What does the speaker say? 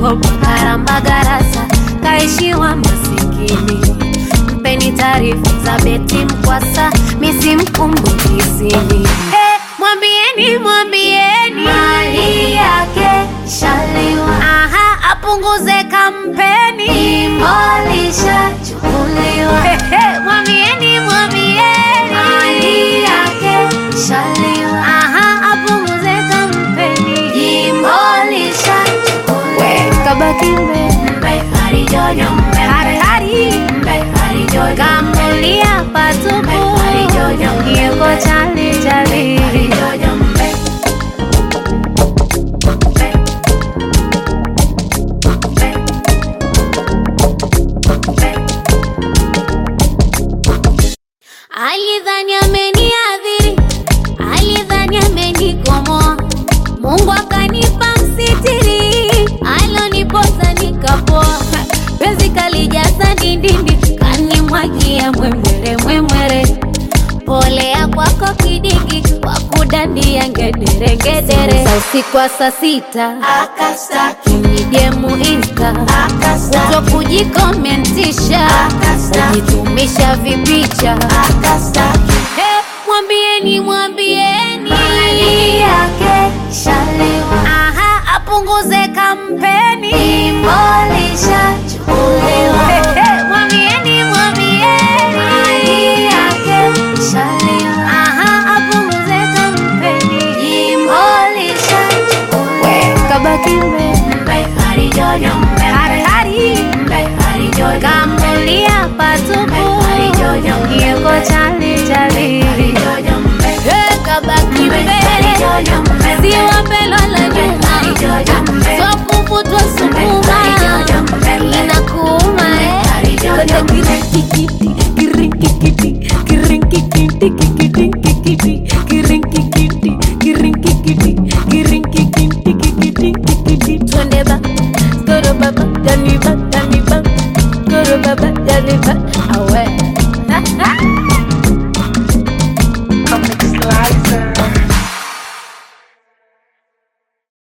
kakopa karamba garasa kaishiwa masikini mpeni taarifa za beti mkwasa misimkumbukisini hey, mwambieni mwambieni mali yake shaliwa aha apunguze kampeni ilishachukuliwa Hey, hey, mwambieni mwambieni mali yake shaliwa aha apunguze kampeni jimbo lishachukuliwa we kabaki mbe mbe harijojo mbe hatari mbe harijojo kamulia patupu yeko chali chali harijojo mbe alidhani ameniadhiri alidhani amenikomoa mungu akanipa msitiri alonipoza nikapoa penzi kalijaza ndindindi kanimwagia mwemwere mwemwere polea kwako kidigi wakudandia ngederengedere za usiku wa saa sita akastaki nijemu insta akastaki kutokujikomentisha Akastaki. kujitumisha vipicha akastaki Hey, mwambieni mwambieni mali yake